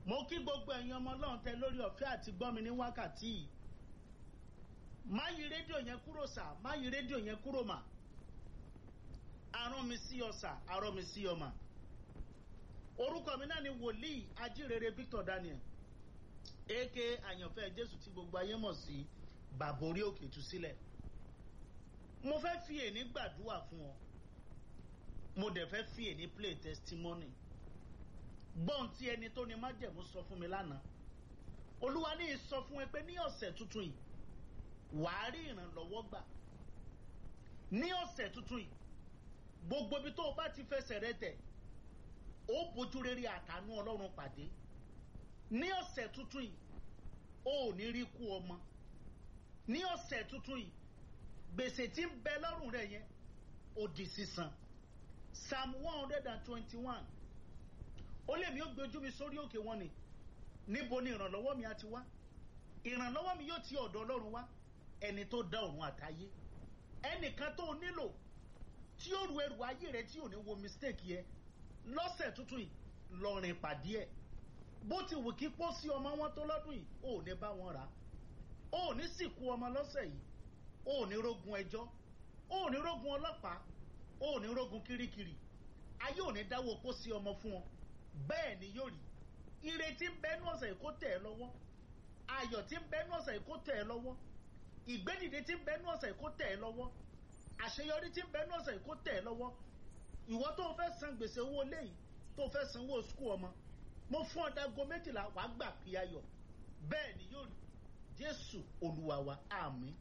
mo kí gbogbo ẹ̀yin ọmọ ọlọ́run tẹ lórí ọ̀fẹ́ àti gbọ́mi ní wákàtí yìí má yí rédíò yẹn kúrò sà má yí rédíò yẹn kúrò mà arán mi sí ọ sà arán mi sí ọ mà orúkọ mi náà ni wòlíì ajírere Victor Daniel aka àyànfẹ́ Jésù tí gbogbo ayé mọ̀ sí bàbá orí òkè tú sílẹ̀ mo fẹ́ fi èní gbàdúrà fún ọ mo dẹ̀ fẹ́ fi èní play testimony gbọ́n tí ẹni tó ní májẹ̀mú sọ fún mi lánàá olúwa ní sọ fún ẹ pé ní ọ̀sẹ̀ tuntun yìí wàá rí ìrànlọ́wọ́ gbà ní ọ̀sẹ̀ tuntun yìí gbogbo ibi tó o bá ti fẹsẹ̀ rẹ tẹ̀ ó bójú rere àtànú ọlọ́run pàdé ní ọ̀sẹ̀ tuntun yìí ó ò ní rí kú ọmọ ní ọ̀sẹ̀ tuntun yìí gbèsè tí ń bẹ lọ́rùn rẹ yẹn ó di sísan psalm one hundred and twenty-one ó lè mi ó gbé ojú mi sórí òkè wọn ni níbo ni ìrànlọ́wọ́ mi á ti wá ìrànlọ́wọ́ mi yóò ti ọ̀dọ̀ ọlọ́run wá ẹni tó dá ọ̀run àtayé ẹnìkan tó nílò tí ó ru ẹrù ayé rẹ tí ò ní wo mistake yẹ lọ́sẹ̀ tuntun yìí lọ́rin pàdé ẹ̀ bó ti wù kí pọ́ sí ọmọ wọn tó lọ́dún yìí ò ní bá wọn rà ó ní sìnkú ọmọ lọ́sẹ̀ yìí ó ní rógun ẹjọ́ ó ní rógun ọlọ́pàá ó ní rógun kirikiri ayé ò ní dáwọ́ pọ́ sí ọmọ fún ọ bẹ́ẹ̀ ni yóò rí ìrètí ń bẹ́nu ọ̀sẹ̀ yìí kó tẹ̀ ẹ́ lọ́wọ́ ayọ̀ tí ń bẹ́nu ọ̀sẹ̀ yìí kó tẹ̀ ẹ́ lọ́wọ́ ìgbédìde tí ń bẹ́nu ọ̀sẹ̀ yìí kó tẹ̀ ẹ́ lọ́wọ́ àṣeyọrí tí ń bẹ́nu ọ̀sẹ̀ yìí kó tẹ̀ ẹ́ lọ́wọ́ ìwọ tó fẹ́ san gbèsè owó léyìí tó fẹ́ san owó sukú ọmọ mo fún ọ dago méjìlá wàá gbà pé ayọ̀ bẹ́ẹ̀ ni yóò rí jésù olúwa wa àmín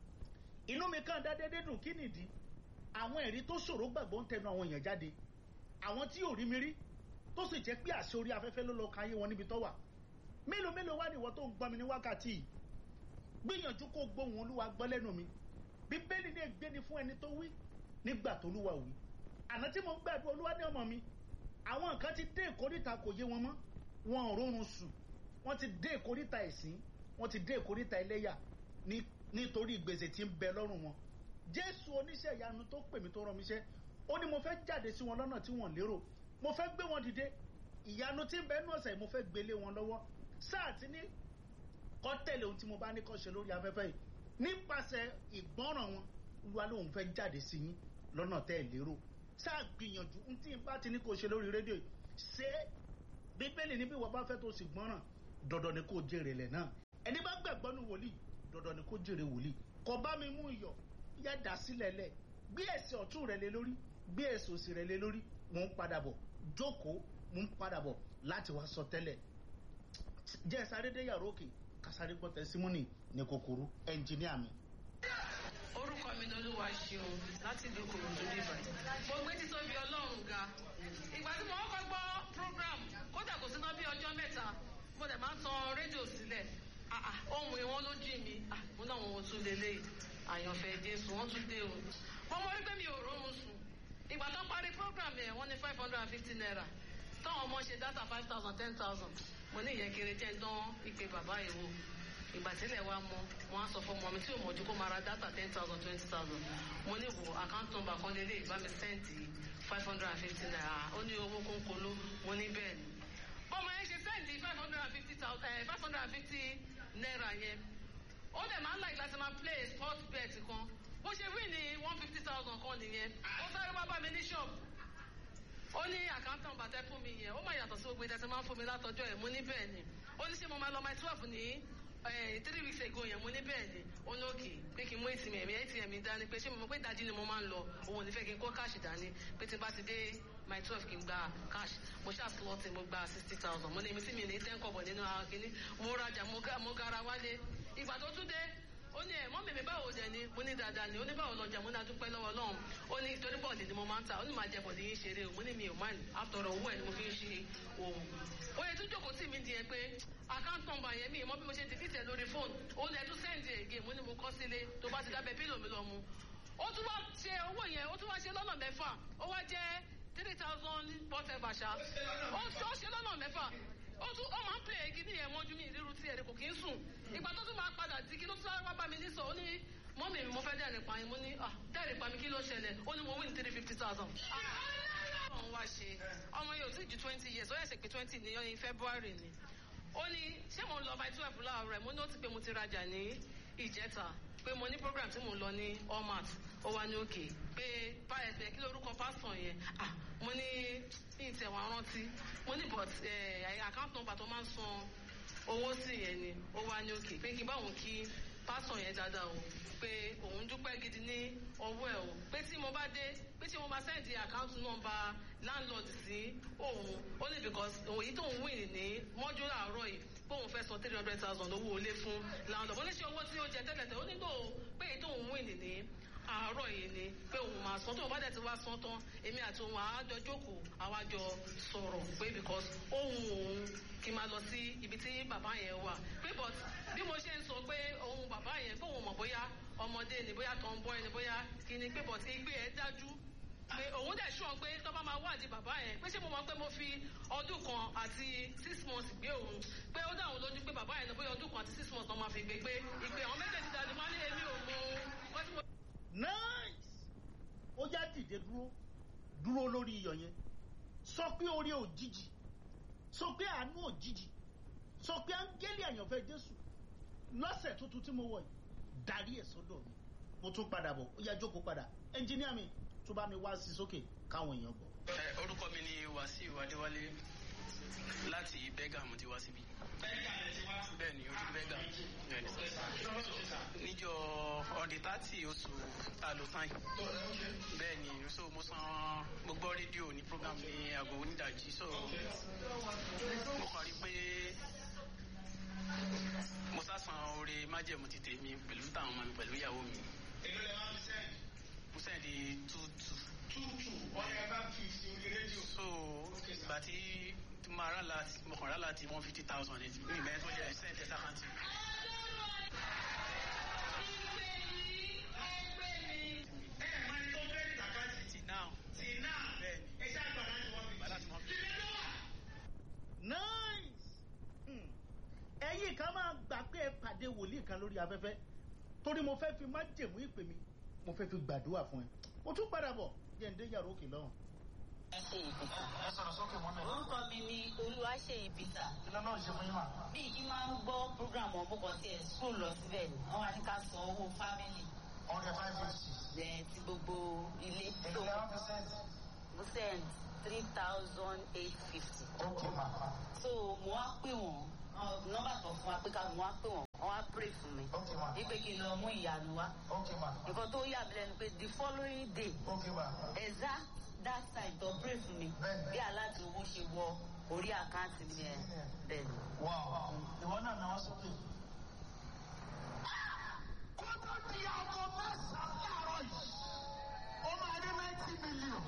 inú mi kàn dá dédé dùn kí nìdí àwọn ẹ̀rí tó ṣòro gbàgbọ́ ń tẹnu àwọn èèyàn jáde àwọn tí ò rí mi rí tó sì jẹ́ pé àṣẹ orí afẹ́fẹ́ ló lọ ka ayé wọn níbi tó wà mélòó mélòó wá ní ìwọ tó ń gbọ́ mi ní wákàtí yìí gbìyànjú kó gbóhùn olúwa gbọ́ lẹ́nu mi bíbélì ní ègbé ni fún ẹni tó wí nígbà tó olúwa wí àná tí mo ń gbàdúrà olúwa ní ọmọ mi àwọn nǹkan ti dé ìkórìtà kò yé wọn mọ́ wọn ò rórun sùn wọ́n ti dé ìkórìtà ẹ̀sìn wọ́n ti dé ìkórìtà ẹlẹ́yà nítorí gbèsè tí ń bẹ lọ́rùn wọn jésù oníṣẹ́ ìyanu tó pè mí tó rán mi iṣẹ́ ó ní mo fẹ́ jáde sí wọn lọ́nà tí wọ́n lérò mo fẹ́ gbé wọn dìde ìyanu tí ń bẹ nú ọ̀sẹ̀ mo fẹ́ gbélé wọn lọ́wọ́ sáà tí ní kọ́ tẹ̀lé ohun tí mo bá ní kọ́ ṣe lórí afẹ́fẹ́ yìí nípasẹ̀ ìgbọ́ràn wọn olúwa lóun fẹ́ jáde sí yín lọ́nà tẹ́ ẹ̀ lérò sáà gbìyànjú n tí n bá ti ní kó ṣe lórí rédíò yìí ṣé bíbélì níbi ìwọ bá fẹ́ tó sì gbọ́ràn dandan ni kó jèrè lẹ̀ náà ẹni bá gbàgbọ́ nu wòlíì dandan ni kó jèrè wòlíì kò bá mi mú iyọ̀ yá dà sílẹ̀ lẹ̀ gbé ẹsẹ̀ ọ̀tún rẹ̀ lé lórí gbé ẹsẹ̀ òsì rẹ̀ lé lórí mò ń padà bọ̀ jókòó mò ń padà bọ̀ láti wá sọ tẹ́lẹ̀ jẹ́ sáré dé yàrá òkè kásáré gbọ́ tẹsímọ́nì ní kòkòrò ẹnjìníà mi. orúkọ mi ni olúwa ṣeun láti ìlú kòròdú nìbàdàn mo gbé títóbi ọlọ́run ga ìgbà tí mo kọ́kọ́ gbọ́ program kódà kò síná bí ọjọ́ mẹ́ta mo dẹ̀ máa ń tan rédíò sílẹ̀ ohun ìwọ́n ló jí mi mo náà wọn tún lélẹ̀ àyànfẹ́ jésù wọ́n tún dé o mo mọ wípé mi ò rọrùn sùn ìgbà tó parí program yẹn wọ́n ní five hundred and fifty naira táwọn ọmọ ṣe data five thousand ten thousand mo ní ìyẹn kéré jẹ́ ń dán ìpè bàbá yìí wò ìgbà tílẹ̀ wa mọ wọn á sọ fún ọmọ mi tí ò mọ̀jú kó máa ra data ten thousand twenty thousand mo ní wo account number kan lélẹ̀ ìbá mi sẹ́ǹtì five hundred and fifty naira ó ní owó kónkóló mo ní bẹ́ẹ̀ ni bọ́mọ yẹn ṣe sẹ́ǹtì five hundred and fifty thousand five hundred and fifty naira yẹn ó dẹ̀ máa ń láì láti máa play sport bet kan bó ṣe wí ní one fifty thousand kan nìyẹn ó sáré wá bá mi ní ṣọ́ọ̀bù ó ní àkántàn bàtẹ́ fún mi yẹn ó máa yàtọ̀ sí gbogbo ìdẹ́sẹ̀ máa ń fún mi látọjọ́ ẹ̀ mo ní bẹ́ẹ̀ ni ó ní ṣé mo máa lọ my twelve ní three weeks ago yẹn mo ní bẹ́ẹ̀ ni ó ní òkè pé kí n mú atm ẹ̀mí atm mi dání pé ṣé mo mọ̀ pé ìdajì ni mo máa ń lọ òun ò ní fẹ́ kí n kó káàṣì dání pé tí n bá ti dé my twelve kí n gba cash mo ṣáà slot mo gba sixty thousand mo ní èmi tí mi ní ten kọ̀bọ̀ nínú ara kínní mo rajà mo gara wálé ìgbà tó tún dé ó ní ẹ mọ mèmí báwo dẹ ni mo ní dáadáa ni ó ní báwo lọjà mo ní adúpẹ́ lọ́wọ́ Ọlọ́run ó ní torí bọ́ọ̀lì ni mo máa ń ta ó ní máa jẹ bọ́ọ̀lì yín ṣeré o mo ní mi ò máa ní àtọ̀rọ̀ owó ẹ̀ ni mo fi ń ṣe òun ó yẹ tó jókòó tì mí di ẹ pé account number yẹn mi mọ bí mo ṣe dìbìtì ẹ lórí fóònù ó ní ẹ tún sẹ́ǹdì ègé mo ní mo kọ́ sílé tó bá ti dábẹ́ pílò mi lọ mu ó tún wá ṣe owó yẹn ó tún wá ṣe lọ́nà mẹ́fà ó wá jẹ́ three thousand whatever ṣá ó ṣe lọ́nà mẹ́fà ó tún ó máa ń pè é kí ní ẹ̀wọ̀n ojú mi ìrírú tí ẹ̀rẹ̀ kò kí ń sùn ìgbà tó tún máa padà di kí ló tún wá bá mi ní sọ ó ní mọ́mì mi mo fẹ́ dẹ́rìn pa yín mo ní dẹ́rìn pa mi kí ló ṣẹlẹ̀ ó ní mo win three fifty thousand. ọ̀hún wá wá ṣe ọmọ yóò ti ju twenty years ó yẹ ṣe pé twenty ní ní february ni ó ní ṣé mo ń lọ by twelve láàárọ̀ rẹ̀ mo ní ó ti pé mo ti rajà ní ìjẹta pé mo ní program tí mo ń lọ ní allmat ó wá ní òkè pé báyẹ̀sẹ̀ kí lórúkọ pásítọ̀ yẹn ah mo ní ní ìtẹ̀wọ̀n rántí mo ní but account number tó máa ń san owó sí yẹn ni ó wá ní òkè pé kí báwọn kí pásítọ̀ yẹn dáadáa o pé òun dúpẹ́ gidi ní ọwọ́ ẹ̀ o pé tí mo bá dé pé tí mo máa sẹ́ndì account number landlord sí òun ó ní because òun èyí tóun win ní mọ́jú làárọ̀ yìí pé òun fẹ́ san three hundred thousand owó ilé fún landlord ó ní ṣe owó tí ó jẹ tẹ́lẹ̀tẹ́ ó nílò pé èyí tóun win ní àárọ̀ yìí ni pé òun máa san tóun bá dẹ̀ ti wá san tán èmi àti òun àájọ jókòó àwájọ sọ̀rọ̀ pé because ohun òun kí n máa lọ sí ibi tí bàbá yẹn wà pé but bí mo ṣe ń sọ pé ohun bàbá yẹn pé òun mọ̀ bóyá ọmọdé ni bóyá tó ń bọ́ ẹni bóyá kí ni pé but igbe ẹ̀ dájú pé òun dẹ̀ ṣọ́ pé tó bá máa wádìí bàbá yẹn pé ṣé mo mọ̀ pé mo fi ọdún kan àti six months gbé òun pé ó dáhùn lójú pé bàbá yẹn ní bóyá ọdún kan àti six months náà máa fi gbé pé ìpè àwọn méjèèjì dájú máa ní èmi ò mọ ohun tí mo. nice ó já dìde dúró dúró lórí iyọ̀ yẹn sọ pé orí òjijì sọ pé àánú òjijì sọ pé áńgẹ́lì àyànfẹ́ jésù lọ́sẹ̀ tuntun tí mo wọ̀ yìí darí ẹ̀ sọ́dọ̀ mi mo tún padà bọ̀ ó yá jókòó padà ẹnjíníà mi tó bá mi wá sí sókè káwọn èèyàn gbọ́. ẹ orúkọ mi ni wàsíù adéwálé láti bẹ́gà mo ti wá síbí. bẹ́ẹ̀ ni ojú bẹ́gà níjọ ọ̀dẹ tààtì oṣù àlùfáì bẹ́ẹ̀ ni so mo san mo gbọ́ rédíò ní program ní aago onídàájí so mo kàn rí pé mo sá san oore májẹ̀mú ti tèmi pẹ̀lú táwọn ọmọ mi pẹ̀lú ìyàwó mi. èló lè máa fi sẹ́yìn. mo sẹ́yìn di two two. tútù ọ̀nà ẹ̀ bá fi sí orí rédíò. so ìgbà tí tí mo rà láti mo kàn rà láti one fifty thousand ní ìgbà yẹn tó jẹ́ sẹ́yìn tẹ̀sán àkáǹtì. ẹ ẹ̀ máa ní tó bẹ́ẹ̀ tàkàtì. ti náà tì náà bẹ́ẹ̀ ni ẹ ṣáà gbà láti wọ́n fi. ìgbà láti one fifty. nice Hmm. ẹ̀yin kan máa gbà pé ẹ pàdé wòlíì kan lórí afẹ́fẹ́ torí mo fẹ́ fi má jẹ̀mú ìpè mi mo fẹ́ fi gbàdúrà fún ẹ mo tún padà bọ̀ jẹ́ ǹdé yàrá òkè lọ́hùn. ẹ sọ̀rọ̀ sókè mọ́ mi. orúkọ mi ni olúwaṣeyì peter kí ló náà ṣe fún yín mà. bí yìí máa ń gbọ́ program ọ̀bùkọ̀ tí ẹ̀ school lọ síbẹ̀ ni wọ́n wá ní ká san owó family ọ̀rẹ́ five fifty. ẹ̀ ti gbogbo ilé èló tó lè máa fi sẹ́yìn. mo send three thousand eight fifty ok mà. so mo wá pè wọ́n nọ́mbà tó fún wa pé ká mo wá pè wọ́n wọ́n wá pray fún mi ok mà. wípé kí n lọ mú ìyanu wá ok mà. nǹkan tó yà mí lẹ́nu pé the following day ok mà. exact that time tó pray fún mi Bẹ́ẹ̀ni. bí aláàtì owó ṣe wọ orí àkáǹtì mi ẹ̀ bẹ́ẹ̀ ni. wow. ìwọ náà náà wá sókè. kó tó di aago mẹ́sàn-án láàárọ̀ yìí ó máa ní ninety million.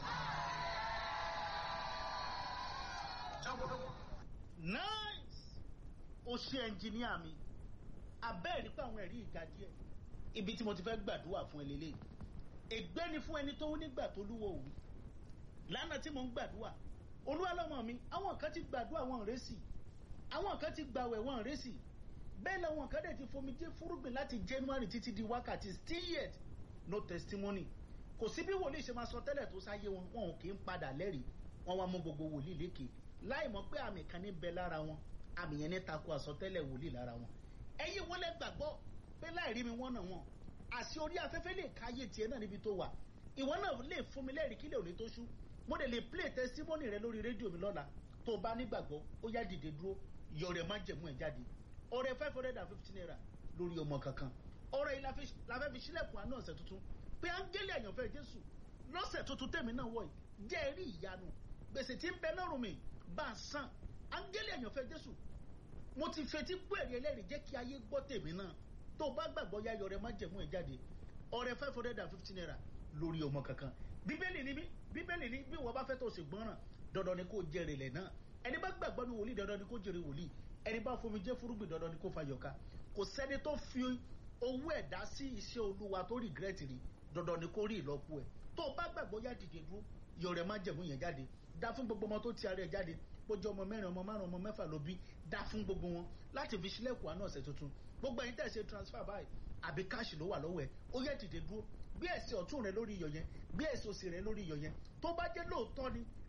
jọ́gbọ́dọ̀. nice o ṣe ẹnjìníà mi abẹ́ẹ̀rí pé àwọn ẹ̀rí ìga díẹ̀ ibi tí mo ti fẹ́ gbàdúrà fún ẹ lélẹ̀ ègbé ni fún ẹni tó ń nígbà tó lúwo òwú lánàá tí mo ń gbàdúrà olúwa lọ́mọ mi àwọn kan ti gbàdúrà wọn rẹ́sì àwọn kan ti gbàwẹ̀ wọn rẹ́sì bẹ́ẹ̀ làwọn kan dẹ̀ ti fomijé fúrúgbìn láti january títí di wákàtí still yet no testimony kò sí bí wòlíì ṣe máa sọ tẹ́lẹ̀ tó sáyé wọn wọn ò kì í padà lẹ́rìí wọn wá mú gbogbo wòlíì lékè láì mọ̀ pé àmì kan ní bẹ lára wọn àmì yẹn ní tako àsọtẹ́lẹ̀ wòlíì lára wọn ẹ̀yin wọlé gbàgbọ́ pé láì rí mi wọ́n náà wọn àṣì orí afẹ́fẹ́ lè káyé tiẹ̀ náà níbi tó wà ìwọ náà lè fún mi lẹ́rìí kílẹ̀ òní tó ṣú mo dẹ̀ lè play testimony rẹ lórí rédíò mi lọ́la tó o bá nígbàgbọ́ ó yá dìde dúró yọ rẹ̀ má jẹ̀mú ẹ̀ jáde ọrẹ five hundred and fifty naira lórí ọmọ kankan ọrẹ yìí la fi- la fẹ́ fi sílẹ̀kùn àánú ọ̀sẹ̀ tuntun pé áńgẹ́lì àyànfẹ́ jésù lọ́sẹ̀ tuntun tèmi náà wọ̀ yìí jẹ́ ẹ̀rí ìyanu gbèsè tí ń bẹ lọ́rùn mi bá a san áńgẹ́lì àyànfẹ́ jésù mo ti fetí gbọ́ ẹ̀rí ẹlẹ́rìí jẹ́ kí ayé gbọ́ tèmi náà tó o bá gbàgbọ́ yá yọrẹ má jẹ̀mú ẹ̀ jáde ọrẹ five hundred and fifty naira lórí ọmọ kankan bíbélì ni mí bíbélì ni bí wọ́n bá fẹ́ tó o sì gbọ́ràn dandan ni kó o jèrè lẹ̀ náà ẹni bá gbàgbọ́ ní wòlíì dandan ni kó jèrè wòlíì ẹni bá fomi jẹ́ fúrúgbìn dandan ni kó fa yọ̀ká kò sẹ́ni tó fi owó ẹ̀ dá sí iṣẹ́ olúwa tó regret rí dandan ni kó rí ìlọ́po ẹ̀ tó o bá gbàgbọ́ yá dìde dúró yọrẹ má jẹ̀mú yẹn jáde dá fún gbogbo ọmọ tó ti ara ẹ̀ jáde bójú ọmọ mẹ́rin ọmọ márùn ọmọ mẹ́fà ló bí dá fún gbogbo wọn láti fi sílẹ̀kùn àná ọ̀sẹ̀ tuntun gbogbo ẹ̀yin tẹ̀ ṣe transfer báyìí àbí káàṣì ló wà lọ́wọ́ ẹ̀ ó yẹ dìde dúró bí ẹ̀sìn ọ̀tún rẹ lórí iyọ̀ yẹn bí ẹ̀sìn òsì rẹ lórí iyọ̀ yẹn tó bá jẹ́ lóòótọ́ ni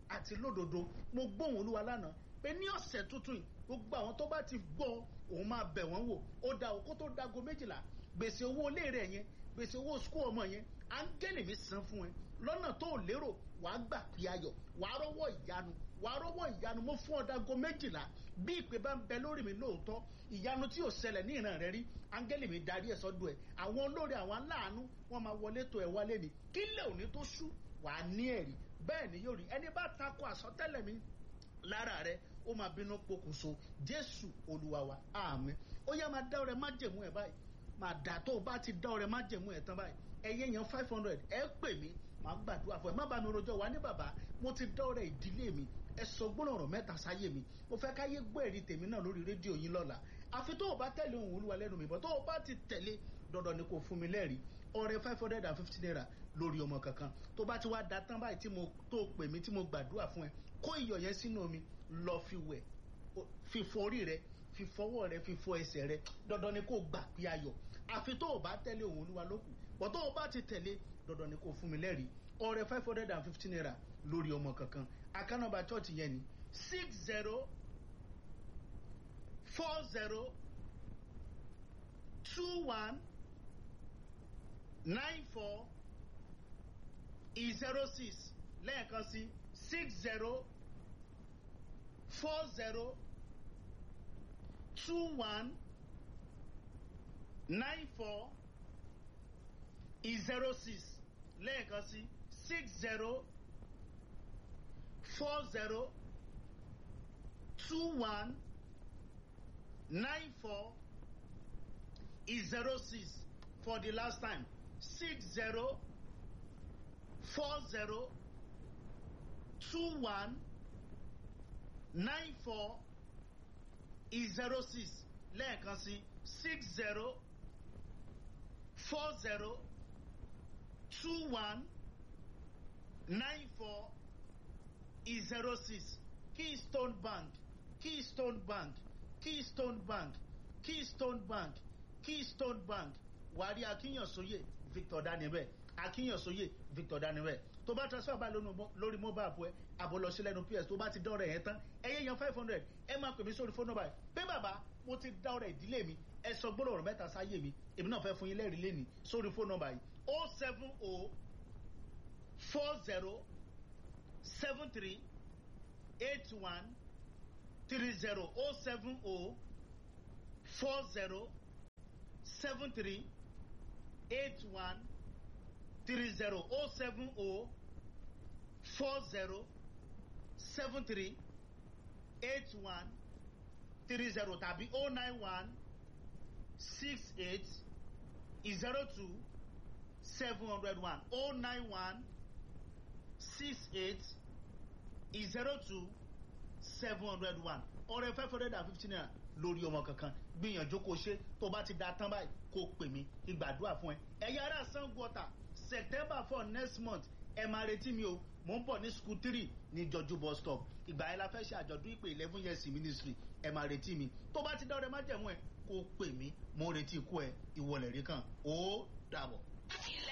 àti lódodo mo gbóhùn olúwa lánàá pé ní ọ̀sẹ̀ tuntun yìí gbogbo àwọn tó bá ti gbọ́ òun máa bẹ̀ wọ́n wò ó da òkú tó dago méjìlá gbèsè owó ilé rẹ̀ yẹn gbèsè owó sukú ọmọ yẹn áńgẹ́lì mi san fún ẹ lọ́nà tó ò lérò wàá gbà pé ayọ̀ wàá rọ́wọ́ ìyanu wàá rọ́wọ́ ìyanu mo fún ọ dago méjìlá bí ìpè bá ń bẹ lórí mi lóòótọ́ ìyanu tí ò ṣẹlẹ̀ ní ìran rẹ rí áńgẹ́lì mi darí ẹ̀ sọ́dọ̀ ẹ̀ àwọn olórí àwọn aláàánú wọ́n máa wọlé tó ẹ̀ wálé ni kílẹ̀ òní tó ṣú wàá ní ẹ̀rí bẹ́ẹ̀ ni yóò rí ẹni bá takò àsọtẹ́lẹ̀ mi lára rẹ ó máa bínú pokùnso jésù olúwa wa àmín ó yá máa dá ọrẹ májẹ̀mú ẹ̀ báyìí máa dà tó o bá ti dá ọrẹ májẹ̀mú ẹ̀ tán báyìí ẹyẹ yẹn five hundred ẹ pè mí màá gbàdúrà fún ẹ má bá mi rojọ́ wa ní bàbá mo ti dá ọrẹ ìdílé mi ẹ sọ gbọ́dọ̀ mẹ́ta sáyé mi mo fẹ́ káyé gbọ́ ẹ̀rí tèmi náà lórí rédíò yín lọ́la àfi tó o bá tẹ̀lé ohun olúwa lẹ́nu mi bọ́ tó o bá ti tẹ̀lé dandan ni kò fún mi lẹ́rìí ọrẹ five hundred and fifty naira lórí ọmọ kankan tó bá ti wá da tán báyìí tí mo tó pè mí tí mo gbàdúrà fún ẹ kó iyọ̀ yẹn sínú omi lọ fi wẹ̀ fi fọ orí rẹ fi fọwọ́ rẹ fi fọ ẹsẹ̀ rẹ dandan ni kò gbà pé ayọ̀ àfi tó o bá tẹ̀lé ohun olúwa lókù bọ́ tó o bá ti tẹ̀lé dandan ni kò fún mi lẹ́rìí ọrẹ five hundred and fifty naira lórí ọmọ kankan akánọba church yẹn ni six zero four zero two one nine four zero six lẹ́ẹ̀kan sí six zero four zero two one nine four zero six lẹ́ẹ̀kan sí six zero four zero two one nine four zero six for the last time six zero four zero two one nine four zero six lẹ́ẹ̀kan sí six zero four zero two one nine four zero six keystone bank keystone bank keystone bank keystone bank keystone bank wàrí akínyànsóyè victor danibẹ akínyànsóyè victor danibẹ tó bá transfer bá lórí mobile app ẹ àbọ̀lọ́sí lẹ́nu ps tó bá ti dọ́rẹ̀ yẹn tán ẹyẹ yan five hundred ẹ máa pè mí sórí fóònù báyìí pé bàbá mo ti dọ́rẹ̀ ìdílé mi ẹ sọ gbọ́dọ̀ ọ̀rọ̀ mẹ́ta sáyé mi èmi náà fẹ́ fún yín lẹ́rìí lẹ́nìí sórí fóònù báyìí o seven o four zero seven three eight one three zero o seven o four zero seven three eight one three zero o seven o four zero seven three eight one three zero tàbí o nine one six eight zero two seven hundred one o nine one six eight zero two seven hundred one ọrẹ five hundred and fifty naira lórí ọmọ kankan gbìyànjú kó ṣe tó bá ti da tán báyìí kó pè mí ìgbàdúrà fún ẹ ẹ̀yà ara sanwó-ọ̀tà september four next month ẹ máa retí mi o mò ń bọ̀ ní school three ní jọjú bus stop ìgbà yẹn la fẹ́ ṣe àjọ̀dún ìpè eleven years ministry ẹ máa retí mi tó bá ti dọ́rẹ́ má jẹ̀mú ẹ kó pè mí mo retí ikú ẹ ìwọlẹ̀ rí kan ó dàbọ̀.